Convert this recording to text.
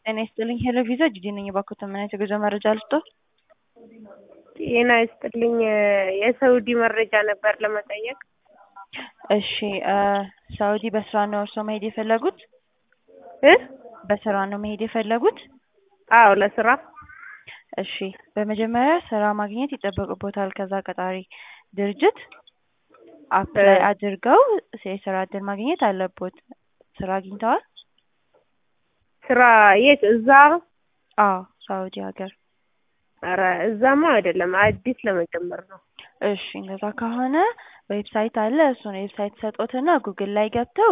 ጤና ይስጥልኝ ሄሎ ቪዛ ጂጂ ነኝ። እባክዎትን ምን አይነት የጉዞ መረጃ ልስጥዎ? ጤና ይስጥልኝ የሳውዲ መረጃ ነበር ለመጠየቅ። እሺ ሳውዲ በስራ ነው እርስዎ መሄድ የፈለጉት? እ በስራ ነው መሄድ የፈለጉት? አዎ ለስራ እሺ በመጀመሪያ ስራ ማግኘት ይጠበቅብዎታል ከዛ ቀጣሪ ድርጅት አፕላይ አድርገው የስራ እድል ማግኘት አለብዎት። ስራ አግኝተዋል? ስራ የት እዛ? አዎ ሳውዲ ሀገር። ኧረ እዛማ አይደለም አዲስ ለመጀመር ነው። እሺ እንደዛ ከሆነ ዌብሳይት አለ እሱን ዌብሳይት ሰጥዎትና ጉግል ላይ ገብተው